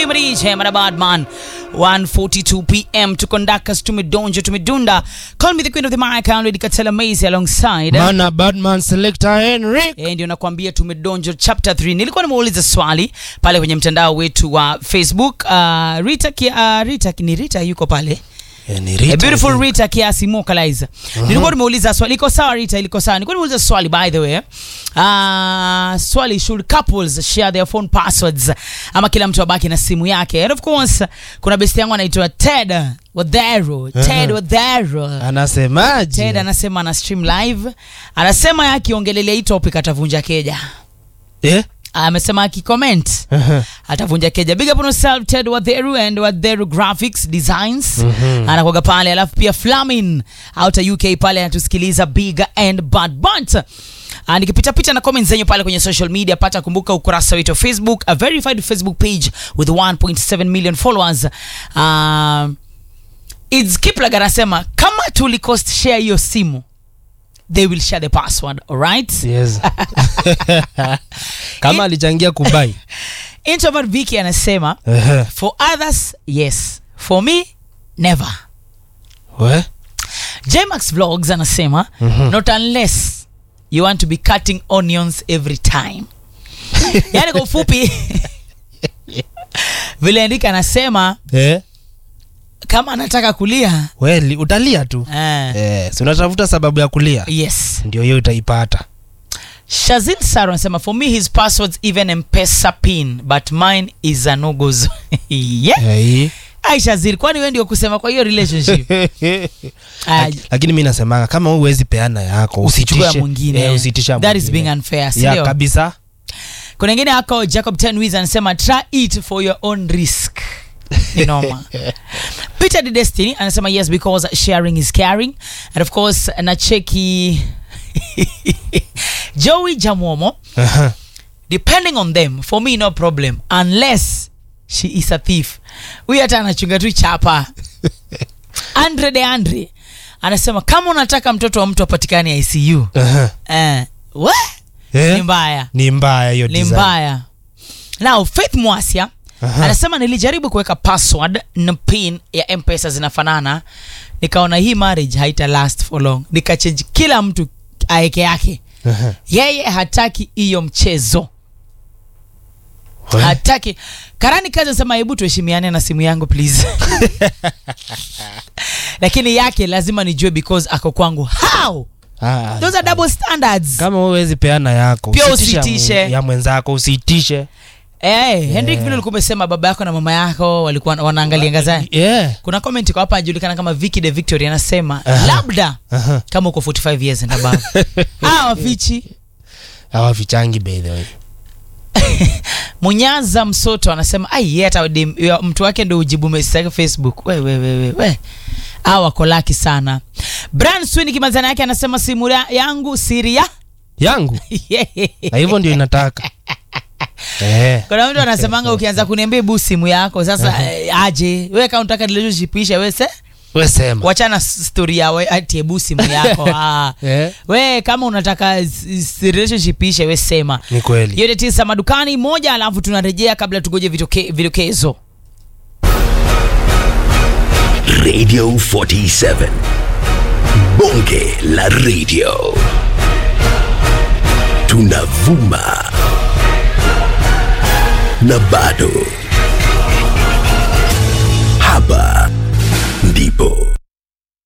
mrije madabadman 142 pm tukondakas tumedonja tumedunda call me the queen of the mic Lady Katela Maze alongside Mana Badman Selector Henry. Eh, ndio nakwambia tumedonjo chapter 3 nilikuwa nimeuliza swali pale kwenye mtandao wetu wa facebook uh, rita, ki, uh, rita ni rita yuko pale Eh, ni A Rita. beautiful Rita kiasi Mokaliza. Nilikuwa nimeuliza swali. Liko sawa Rita, liko sawa. Nilikuwa nimeuliza swali by the way. Uh, swali should couples share their phone passwords ama kila mtu abaki na simu yake. And of course kuna besti yangu anaitwa Ted Wadhero. Ted Wadhero. Anasemaje? Ted anasema ana stream live. Anasema akiongelelea hii topic atavunja keja. Eh? Amesema akicomment Aha. atavunja keja big up on yourself ted wadheru and wadheru graphics designs anakuaga pale alafu pia flamin out uk pale anatusikiliza big and bad but Uh, nikipitapita na comments zenyu pale kwenye social media pata kumbuka ukurasa wetu wa facebook a verified facebook page with 1.7 million followers uh, its kiplag anasema kama tulicost share hiyo simu they will share the password alright Yes. Kama alichangia kubai. introvert viki anasema Ehe. For others, yes. For me, never. We? Jmax Vlogs anasema not unless you want to be cutting onions every time. yani kwa ufupi vile andika anasema Eh? kama anataka kulia We, li- utalia tu. eh, Eh, si unatafuta sababu ya kulia. yes. Ndio hiyo utaipata. Shazil Saro anasema for me his passwords even mpesa pin but mine is a no go zone." yeah. Eh. Ai Shazil, kwani wewe ndio kusema kwa hiyo relationship? Ah, Lakini mi nasemanga kama wewe huwezi peana yako usichukue ya usitishe. mwingine. Eh, usitishe ya That is mwingine. being unfair, si Ya ndio? kabisa. kuna ingine ako jacob tenwis anasema try it for your own risk Ni noma peter the destiny anasema yes because sharing is caring and of course nacheki joey jamwomo Aha. depending on them for me no problem unless she is a thief huyu hata anachunga tu chapa andre de andre anasema kama unataka mtoto wa mtu apatikane icu Aha. eh, we Eh? ni mbaya Ni mbaya hiyo ni design. mbaya now faith mwasia Aha. anasema nilijaribu kuweka password na pin ya mpesa zinafanana nikaona hii marriage haita last for long nikachange kila mtu aeke yake Aha. yeye hataki hiyo mchezo We? hataki karani kazi anasema hebu tuheshimiane na simu yangu please lakini yake lazima nijue because ako kwangu how Ah, those are double standards kama wewe huwezi peana yako Pia usitishe ya usitishe. mwe- ya mwenzako usiitishe Eh, Henrik vile ulikuwa umesema baba yako na mama yako walikuwa wanaangalia ngazani. yeah. Kuna comment kwa hapa anajulikana kama Vicky de Victory anasema Aha. labda Aha. kama uko 45 years and above. ah, wafichi. hawafichangi by the way Munyaza Msoto anasema ai yeye hata dem- ya- mtu wake ndio ujibu message yake Facebook. We we we we. we. Ah, wako laki sana. Brian Swin kimazana yake anasema simu ya- yangu siri ya. yangu na hivyo ndio inataka eh. Kuna mtu anasemanga ukianza kuniambia bu simu yako sasa eh, aje. Wewe kama unataka relationship ishe wewe se we sema wachana story ya we- ati ebu simu yako ah. eh. we kama unataka s- s- relationship ishe we sema ni kweli yote tisa madukani moja alafu tunarejea kabla tugoje vitoke- vidokezo Radio 47. Bonge la radio. Tunavuma. Na bado